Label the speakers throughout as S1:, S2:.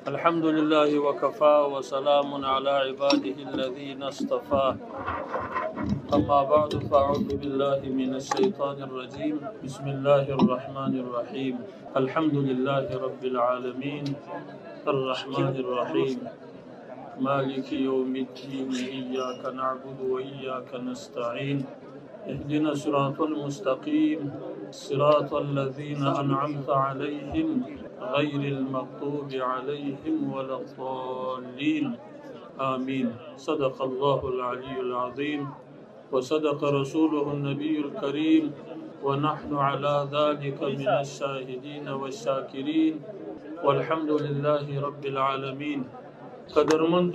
S1: الحمد لله وكفى وسلام على عباده الذين اصطفى أما بعد فأعوذ بالله من الشيطان الرجيم بسم الله الرحمن الرحيم الحمد لله رب العالمين الرحمن الرحيم مالك يوم الدين إياك نعبد وإياك نستعين اهدنا الصراط المستقيم صراط الذين أنعمت عليهم غير المغضوب عليهم ولا الضالين آمين صدق الله العلي العظيم وصدق رسوله النبي الكريم ونحن على ذلك من الشاهدين والشاكرين والحمد لله رب العالمين قدر منذ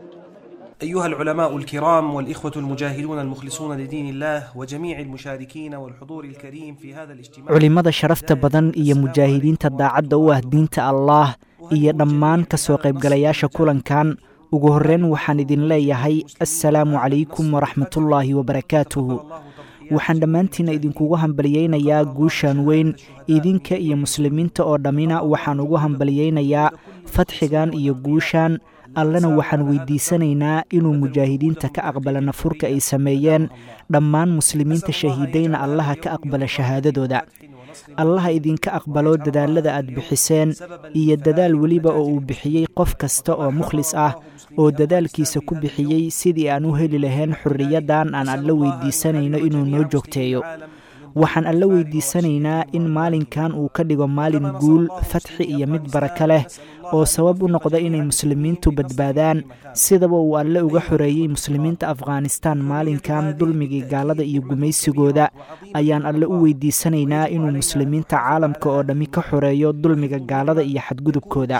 S2: أيها العلماء الكرام والإخوة المجاهدون المخلصون لدين الله وجميع المشاركين والحضور الكريم في هذا الاجتماع
S3: culimmada sharafta badan iyo mujaahidiinta daacadda u ah diinta allaah iyo dhammaan ka soo qaybgalayaasha kulankan ugu horreyn waxaan idin leeyahay assalaamu calaykum waraxmatullaahi wabarakaatuhu waxaan dhammaantiinna idinkugu hambaliyeynayaa guushan weyn idinka iyo muslimiinta oo dhammina waxaan ugu hambaliyeynayaa fadxigan iyo guushan allena waxaan weydiisanaynaa inuu mujaahidiinta ka aqbala nafurka ay sameeyeen dhammaan muslimiinta shahiidayna allaha ka aqbala shahaadadooda allaha idinka aqbalo dadaalada aad bixiseen iyo dadaal weliba oo uu bixiyey qof kasta oo mukhlis ah oo dadaalkiisa ku bixiyey sidii aan u heli lahayn xorriyaddan aan alla weydiisanayno inuu noo joogteeyo waxaan alla weydiisanaynaa in maalinkan uu ka dhigo maalin guul fatxi iyo mid baraka leh oo sabab u noqda inay muslimiintu badbaadaan sidaba uu alle uga xoreeyey muslimiinta afghanistan maalinkan dulmigii gaalada iyo gumaysigooda ayaan alle u weydiisanaynaa inuu muslimiinta caalamka oo dhammi ka xoreeyo dulmiga gaalada iyo xadgudubkooda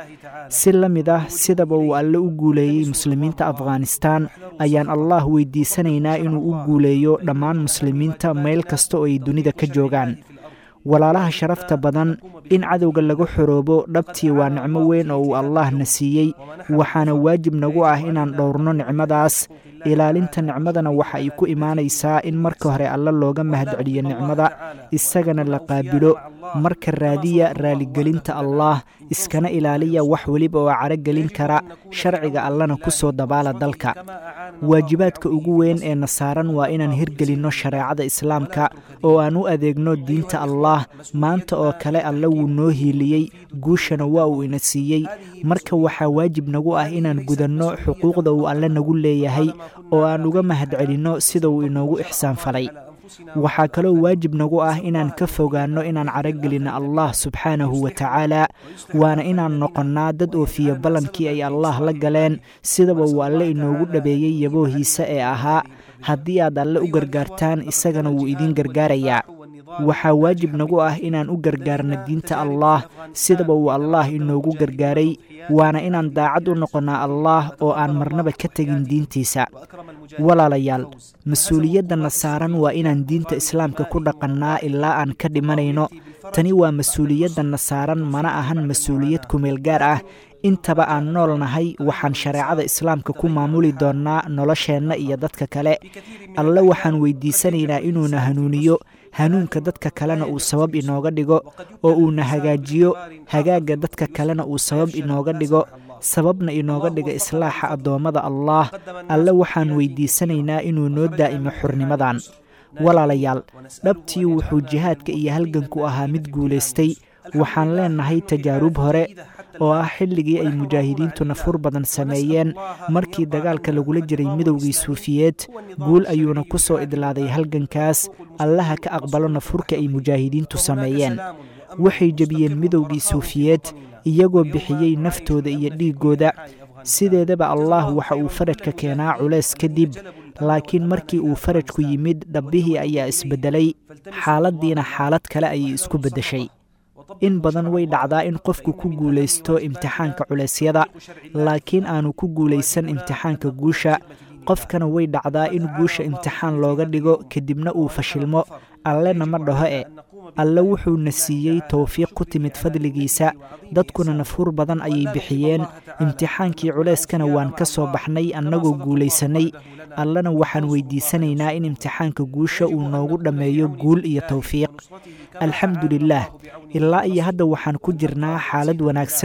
S3: si la mid ah sidaba uu alle u guuleeyey muslimiinta afghanistan ayaan allah weydiisanaynaa inuu u guuleeyo dhammaan muslimiinta meel kasta oo ay dunida ka joogaan walaalaha sharafta badan in cadowga laga xoroobo dhabtii waa nicmo weyn oo uu allaah na siiyey waxaana waajib nagu ah inaan dhowrno nicmadaas ilaalinta nicmadana waxa ay ku imaanaysaa in marka hore alle looga mahadceliyo nicmada isagana la qaabilo marka raadiya raaligelinta allaah iskana ilaaliya wax weliba oo caragelin kara sharciga allana ku soo dabaala dalka waajibaadka ugu weyn ee na saaran waa inaan hirgelinno shareecada islaamka oo aan u adeegno diinta allaah maanta oo kale alle wuu noo hiiliyey guushana waa uu ina siiyey marka waxaa waajib nagu ah inaan gudanno xuquuqda uu alle nagu leeyahay oo aan uga mahadcelinno sida uu inoogu ixsaan falay waxaa kaloo waajib nagu ah inaan ka fogaanno inaan caragelinno allah subxaanahu wa tacaala waana inaan noqonnaa dad oofiya ballankii ay allaah la galeen sidaba uu alle inoogu dhabeeyey yaboohiisa ee ahaa haddii aad alle u gargaartaan isagana wuu idiin gargaarayaa waxaa waajib nagu ah inaan u gargaarno diinta allaah sidaba uu allaah inoogu gargaaray waana inaan daacad u noqonnaa allaah oo aan marnaba ka tegin diintiisa walaalayaal mas-uuliyaddanna saaran waa inaan diinta islaamka ku dhaqannaa ilaa aan ka dhimanayno tani waa mas-uuliyaddanna saaran mana ahan mas-uuliyad kumeel gaar ah intaba aan nool nahay waxaan shareecada islaamka ku maamuli doonnaa nolosheenna iyo dadka kale alle waxaan weydiisanaynaa inuuna hanuuniyo hanuunka dadka kalena uu sabab inooga dhigo oo uuna hagaajiyo hagaagga dadka kalena uu sabab inooga dhigo sababna inooga dhiga islaaxa addoommada allaah alle waxaan weydiisanaynaa inuu noo daa'imo xurnimadan walaalayaal dhabtii wuxuu jihaadka iyo halganku ahaa mid guulaystay waxaan leennahay tajaarub hore oo ah xilligii ay mujaahidiintu nafur badan sameeyeen markii dagaalka lagula jiray midowgii suufiyeed guul ayuuna ku soo idlaaday halgankaas allaha ka aqbalo nafurka ay mujaahidiintu sameeyeen waxay jebiyeen midowgii suufiyeed iyagoo bixiyey naftooda iyo dhiiggooda sideedaba allaah waxa uu farajka keenaa culays kadib laakiin markii uu farajku yimid dhabbihii ayaa isbeddelay xaaladdiina xaalad kale ayay isku beddeshay in badan way dhacdaa in qofku ku guulaysto imtixaanka culeysyada laakiin aanu ku guulaysan imtixaanka guusha qofkana way dhacdaa in guusha imtixaan looga dhigo kadibna uu fashilmo allena ma dhaho e alle wuxuuna siiyey towfiiq ku timid fadligiisa dadkuna nafhur badan ayay bixiyeen imtixaankii culeyskana waan ka soo baxnay annagoo guulaysanay allena waxaan weydiisanaynaa in imtixaanka guusha uu noogu dhammeeyo guul iyo towfiiq alxamdu lilaah ilaa iyo hadda waxaan ku jirnaa xaalad wanaagsan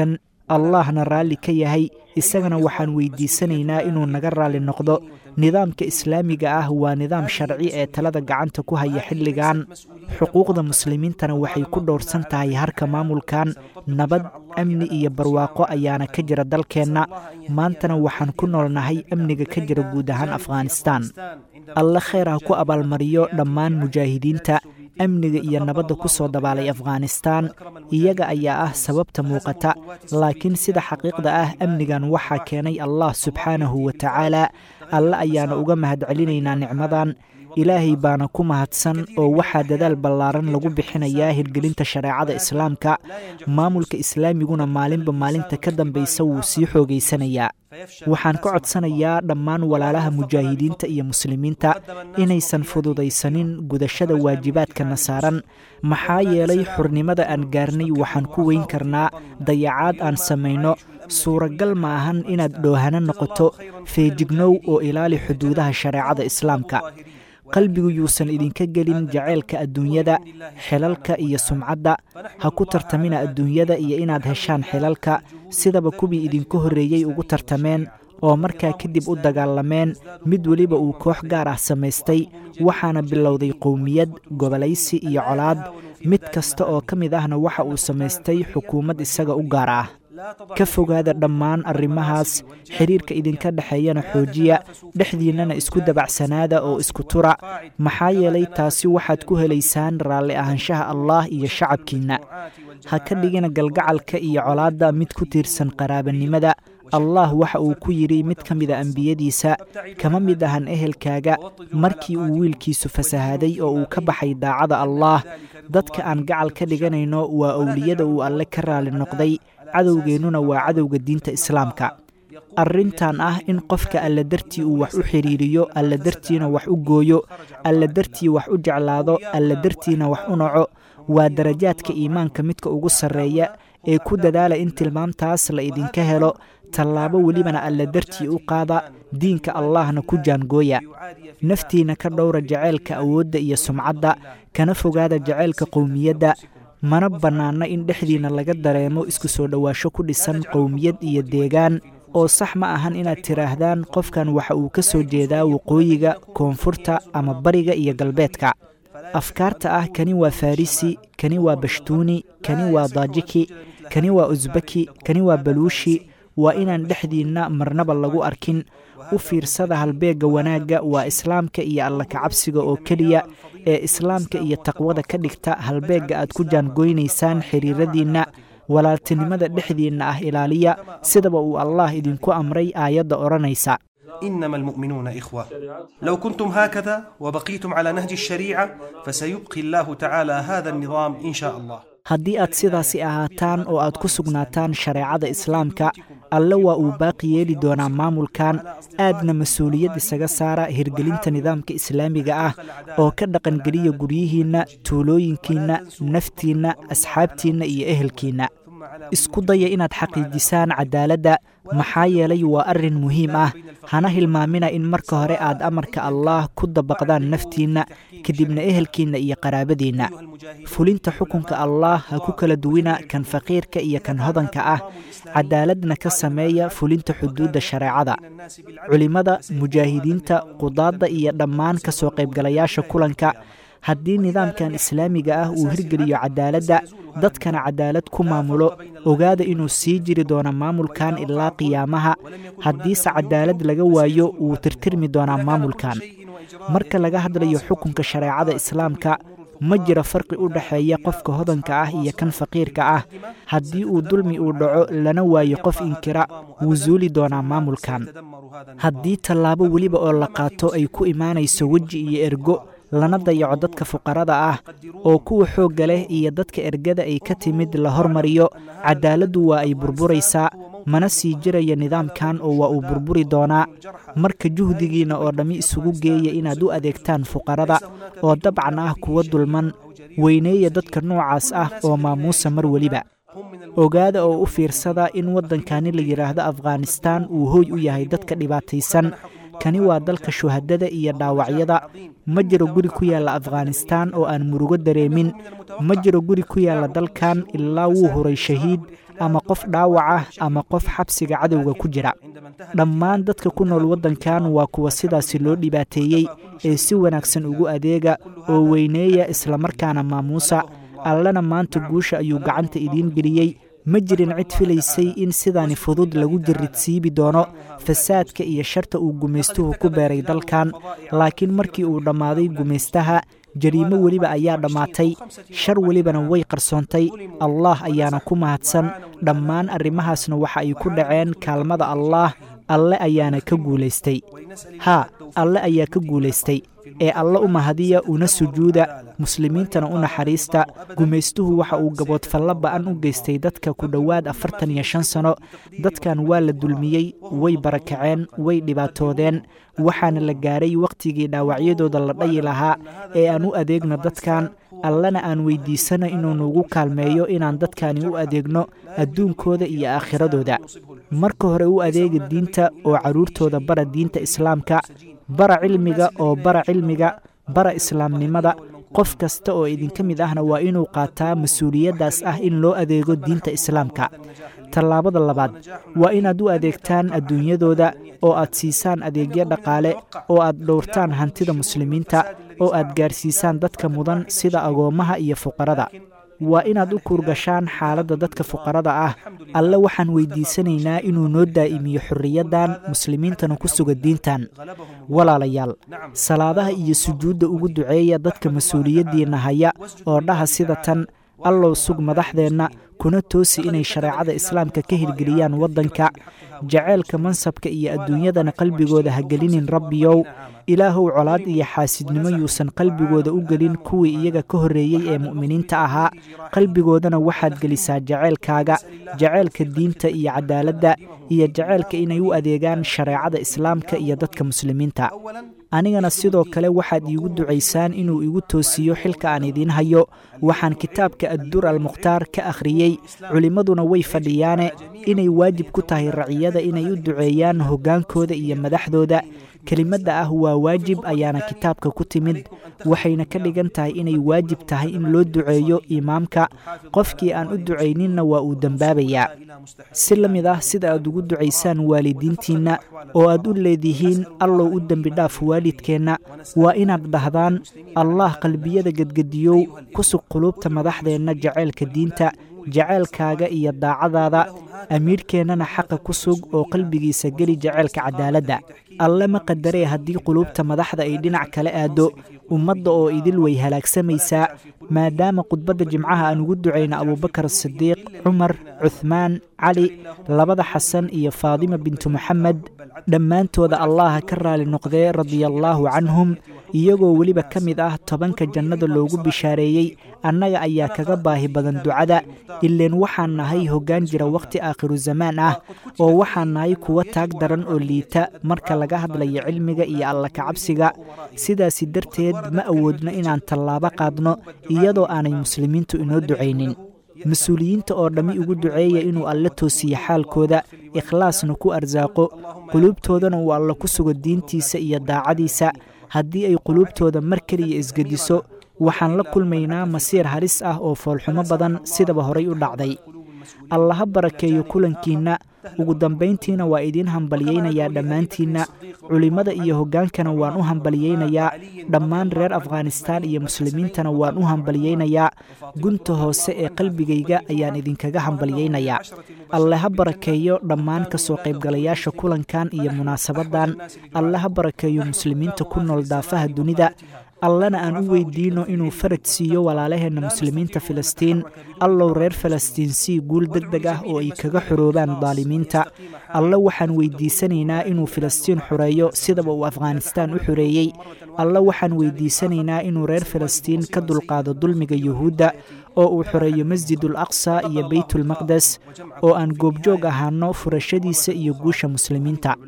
S3: allahna raalli ka yahay isagana waxaan weydiisanaynaa inuu naga raalli noqdo nidaamka islaamiga ah waa nidaam sharci ee talada gacanta ku haya xilligan xuquuqda muslimiintana waxay ku dhowrsan tahay harka maamulkan nabad amni iyo barwaaqo ayaana ka jira dalkeenna maantana waxaan ku noolnahay amniga ka jira guud ahaan afghanistaan alle kheyr ha ku abaalmariyo dhammaan mujaahidiinta amniga iyo nabadda ku soo dabaalay afghanistaan iyaga ayaa ah sababta muuqata laakiin sida xaqiiqda ah amnigan waxaa keenay allah subxaanahu wa tacaala alle ayaana uga mahadcelinaynaa nicmadan ilaahay baana ku mahadsan oo waxaa dadaal ballaaran lagu bixinayaa hirgelinta shareecada islaamka maamulka islaamiguna maalinba maalinta ka dambaysa wuu sii xoogaysanayaa waxaan ka codsanayaa dhammaan walaalaha mujaahidiinta iyo muslimiinta inaysan fududaysanin gudashada waajibaadkana saaran maxaa yeelay xurnimada aan gaarnay waxaan ku weyn karnaa dayacaad aan samayno suuragal ma ahan inaad dhoohano noqoto feejignow oo ilaali xuduudaha shareecada islaamka qalbigu yuusan idinka gelin jaceylka adduunyada xilalka iyo sumcadda ha ku tartamina adduunyada iyo inaad heshaan xilalka sidaba kuwii idinku horreeyey ugu tartameen oo markaa kadib u dagaalameen mid weliba uu koox gaar ah samaystay waxaana bilowday qowmiyad gobolaysi iyo colaad mid kasta oo ka mid ahna waxa uu samaystay xukuumad isaga u gaar ah ka fogaada dhammaan arrimahaas xiriirka idinka dhexeeyana xoojiya dhexdiinnana isku dabacsanaada oo isku tura maxaa yeelay taasi waxaad ku helaysaan raalli ahaanshaha allah iyo shacabkiinna ha ka dhigina galgacalka iyo colaadda mid ku tiirsan qaraabanimada allah waxa uu ku yidhi mid ka mida ambiyadiisa kama mid ahan ehelkaaga markii uu wiilkiisu fasahaaday oo uu ka baxay daacada allaah dadka aan gacal ka dhiganayno waa owliyada uu alle ka raalli noqday cadowgeennuna waa cadowga diinta islaamka arrintan ah in qofka alla dartii uu wax u xidhiiriyo alla dartiina wax u gooyo alla dartii wax u jeclaado alla dartiina wax u naco waa darajaadka iimaanka midka ugu sarreeya ee ku dadaala in tilmaamtaas la idinka helo tallaabo welibana alla dartii u qaada diinka allahna ku jaangooya naftiina ka dhowra jaceylka awoodda iyo sumcadda kana fogaada jaceylka qowmiyadda mana bannaana in dhexdiinna laga dareemo isku soo dhowaasho ku dhisan qowmiyad iyo deegaan oo sax ma ahan inaad tidhaahdaan qofkan waxa uu ka soo jeedaa waqooyiga koonfurta ama bariga iyo galbeedka afkaarta ah kani waa farisi kani waa bashtuuni kani waa daajiki kani waa usbaki kani waa baluushi waa inaan dhexdiinna marnaba lagu arkin u fiirsada halbeegga wanaagga waa islaamka iyo alla kacabsiga oo keliya ee islaamka iyo taqwada ka dhigta halbeegga aad ku jaangoynaysaan xiriiradiinna walaaltinimada dhexdiinna ah ilaaliya sidaba uu allah idinku amray aayadda odhanaysa
S2: إنما المؤمنون إخوة لو كنتم هكذا وبقيتم على نهج الشريعة فسيبقي الله تعالى هذا النظام إن شاء الله
S3: haddii aad sidaasi ahaataan oo aad ku sugnaataan shareecada islaamka alle waa uu baaqi yeeli doonaa maamulkan aadna mas-uuliyad isaga saara hirgelinta nidaamka islaamiga ah oo ka dhaqangeliya guryihiinna tuulooyinkiinna naftiinna asxaabtiinna iyo ehelkiinna isku daya inaad xaqiijisaan cadaaladda maxaa yeelay waa arrin muhiim ah hana hilmaamina in marka hore aad amarka allaah ku dabaqdaan naftiinna kadibna ehelkiinna iyo qaraabadiinna fulinta xukunka allaah ha ku kala duwina kan faqiirka iyo kan hodanka ah cadaaladna ka sameeya fulinta xuduudda shareecada culimmada mujaahidiinta qudaadda iyo dhammaan ka soo qaybgalayaasha kulanka haddii nidaamkan islaamiga ah uu hirgeliyo cadaaladda dadkana cadaalad ku maamulo ogaada inuu sii jiri doono maamulkan ilaa qiyaamaha haddiise cadaalad laga waayo wuu tirtirmi doonaa maamulkan marka laga hadlayo xukunka shareecada islaamka ma jiro farqi u dhexeeya qofka hodanka ah iyo kan faqiirka ah haddii uu dulmi uu dhaco lana waayo qof inkira wuu suuli doonaa maamulkan haddii tallaabo weliba oo la qaato ay ku imaanayso weji iyo ergo lana dayaco dadka fuqarada ah oo kuwa xoogga leh iyo dadka ergada ay ka timid la hormariyo cadaaladdu waa ay burburaysaa mana sii jiraya nidaamkan oo waa uu burburi doonaa marka juhdigiinna oo dhammi isugu geeya inaad u adeegtaan fuqarada oo dabcan ah kuwa dulman weyneeya dadka noocaas ah oo maamuusa mar weliba ogaada oo u fiirsada in waddankani la yidhaahdo afghanistaan uu hooy u yahay dadka dhibaataysan kani waa dalka shuhadada iyo dhaawacyada ma jiro guri ku yaalla afghanistaan oo aan murugo dareemin ma jiro guri ku yaalla dalkan ilaa wuu huray shahiid ama qof dhaawac ah ama qof xabsiga cadowga ku jira dhammaan dadka ku nool waddankan waa kuwa sidaasi loo dhibaateeyey ee si wanaagsan ugu adeega oo weyneeya islamarkaana maamuusa allana maanta guusha ayuu gacanta idiin geliyey ma jirin cid filaysay in sidaani fudud lagu jiridsiibi doono fasaadka iyo sharta uu gumaystuhu ku beeray dalkan laakiin markii uu dhammaaday gumaystaha jariimo weliba ayaa dhammaatay shar welibana way qarsoontay allaah ayaana ku mahadsan dhammaan arrimahaasna waxa ay ku dhaceen kaalmada allaah alle ayaana ka guulaystay haa alle ayaa ka guulaystay ee alle u mahadiya una sujuuda muslimiintana u naxariista gumaystuhu waxa uu gaboodfallo ba'an u geystay dadka ku dhowaad afartan iyo shan sano dadkan waa la dulmiyey way barakaceen way dhibaatoodeen waxaana la gaaray wakhtigii dhaawacyadooda la dhayi lahaa ee aan u adeegno dadkan allana aan weydiisana inuu nuugu kaalmeeyo inaan dadkani u adeegno adduunkooda iyo aakhiradooda marka hore u adeega diinta oo carruurtooda bara diinta islaamka bara cilmiga oo bara cilmiga bara islaamnimada qof kasta oo idinka mid ahna waa inuu qaataa mas-uuliyaddaas ah in loo adeego diinta islaamka tallaabada labaad waa inaad u adeegtaan adduunyadooda oo aad siisaan adeegyo dhaqaale oo aad dhowrtaan hantida muslimiinta oo aad gaarsiisaan dadka mudan sida agoommaha iyo fuqarada waa inaad u kuurgashaan xaaladda dadka fuqarada ah alle waxaan weydiisanaynaa inuu noo daa'imiyo xorriyaddan muslimiintana ku suga diintan walaalayaal salaadaha iyo sujuudda ugu duceeya dadka mas-uuliyaddiinna haya oo dhaha sida tan allow sug madaxdeenna kuna toosi inay shareecada islaamka ka hirgeliyaan waddanka jaceylka mansabka iyo adduunyadana qalbigooda ha gelinin rabbiyow ilaahow colaad iyo xaasidnimo yuusan qalbigooda u gelin kuwii iyaga ka horreeyey ee mu'miniinta ahaa qalbigoodana waxaad gelisaa jaceylkaaga jaceylka diinta iyo cadaaladda iyo jaceylka inay u adeegaan shareecada islaamka iyo dadka muslimiinta anigana sidoo kale waxaad iigu ducaysaan inuu igu toosiyo xilka aan idiin hayo waxaan kitaabka addur almukhtaar ka akhriyey culimmaduna way fadhiyaane inay waajib ku tahay raciyada inay u duceeyaan hoggaankooda iyo madaxdooda kelimadda ah waa waajib ayaana kitaabka ku timid waxayna ka dhigan tahay inay waajib tahay in loo duceeyo imaamka qofkii aan u ducayninna waa uu dembaabayaa si la mid ah sida aad ugu ducaysaan waalidiintiinna oo aad u leedihiin allow u dembi dhaaf waalidkeenna waa inaad dhahdaan allah qalbiyada gedgediyow ku sug quluubta madaxdeenna jaceylka diinta jaceylkaaga iyo daacadaada amiirkeennana xaqa ku sug oo qalbigiisa geli jaceylka cadaaladda alle ma qadaree haddii quluubta madaxda ay dhinac kala aaddo ummadda oo idil way halaagsamaysaa maadaama khudbadda jimcaha aan ugu ducayna abuubakar sidiiq cumar cuhmaan cali labada xasan iyo faadima bintu moxamed dhammaantooda allaha ka raali noqdee radiallaahu canhum iyagoo weliba ka mid ah tobanka jannada loogu bishaareeyey annaga ayaa kaga baahi badan ducada ileen waxaan nahay hoggaan jira wakhti aakhiru zamaan ah oo waxaan nahay kuwa taag daran oo liita marka laga hadlayo cilmiga iyo alla kacabsiga sidaasi darteed ma awoodno inaan tallaabo qaadno iyadoo aanay muslimiintu inoo ducaynin mas-uuliyiinta oo dhammi ugu duceeya inuu alle toosiyo xaalkooda ikhlaasna ku arsaaqo quluubtoodana uu alle ku sugo diintiisa iyo daacadiisa haddii ay quluubtooda mar keliya isgediso waxaan la kulmaynaa masiir halis ah oo foolxumo badan sidaba horay u dhacday allaha barakeeyo kulankiinna ugu dambayntiina waa idiin hambalyaynayaa dhammaantiinna culimmada iyo hoggaankana waan u hambalyaynayaa dhammaan reer afghanistaan iyo muslimiintana waan u hambalyaynayaa gunta hoose ee qalbigayga ayaan idinkaga hambalyaynayaa alle ha barakeeyo dhammaan ka soo qaybgalayaasha kulankan iyo munaasabaddan alle ha barakeeyo muslimiinta ku nool daafaha dunida allana aan u weydiino inuu faraj siiyo walaalaheenna muslimiinta filistiin allow reer falastiin sii guul deg deg ah oo ay kaga xoroobaan daalimiinta alle waxaan weydiisanaynaa inuu filistiin xoreeyo sidaba uu afghanistaan u xoreeyey alle waxaan weydiisanaynaa inuu reer falastiin ka dulqaado dulmiga yuhuudda oo uu xoreeyo masjidul aqsa iyo beytulmaqdes oo aan goobjoog ahaano furashadiisa iyo guusha muslimiinta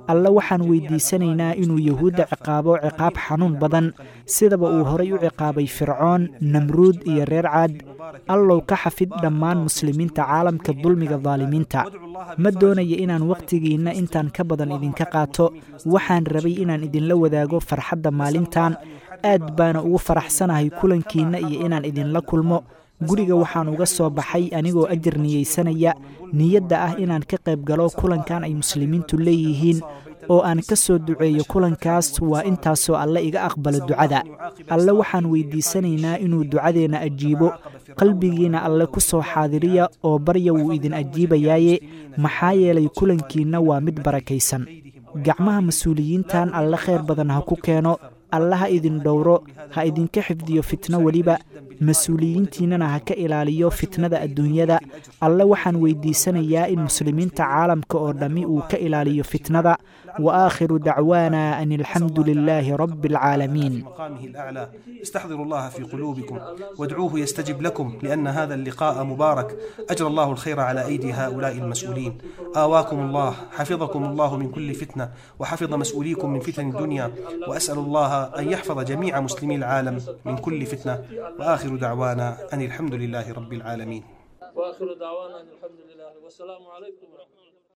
S3: alle waxaan weydiisanaynaa inuu yuhuudda ciqaabo ciqaab xanuun badan sidaba uu horay u ciqaabay fircoon namruud iyo reer caad allow ka xafid dhammaan muslimiinta caalamka dulmiga daalimiinta ma doonaya inaan wakhtigiinna intaan ka badan idinka qaato waxaan rabay inaan idinla wadaago farxadda maalintan aad baana ugu faraxsanahay kulankiinna iyo inaan idinla kulmo guriga waxaan uga soo baxay anigoo ajar niyeysanaya niyadda ah inaan ka qayb galo kulankan ay muslimiintu leeyihiin oo aan ka soo duceeyo kulankaas waa intaasoo alle iga aqbalo ducada alle waxaan weydiisanaynaa inuu ducadeenna ajiibo qalbigiina alle ku soo xaadiriya oo barya wuu idin ajiibayaaye maxaa yeelay kulankiinna waa mid barakaysan gacmaha mas-uuliyiintan alle khayr badan ha ku keeno alle ha idin dhowro ha idinka xifdiyo fitno weliba mas-uuliyiintiinnana ha ka ilaaliyo fitnada adduunyada alle waxaan weydiisanayaa in muslimiinta caalamka oo dhammi uu ka ilaaliyo fitnada wa aakhiru dacwaana an alxamdu lilaahi rabbi alcaalamiin
S2: مقامه الأعلى استحضروا الله في قلوبكم وادعوه يستجب لكم لأن هذا اللقاء مبارك أجرى الله الخير على أيدي هؤلاء المسؤولين آواكم الله حفظكم الله من كل فتنة وحفظ مسؤوليكم من فتن الدنيا وأسأل الله أن يحفظ جميع مسلمي العالم من كل فتنة وآخر دعوانا أن الحمد لله رب العالمين
S1: واخر دعوانا ان الحمد لله والسلام عليكم ورحمه الله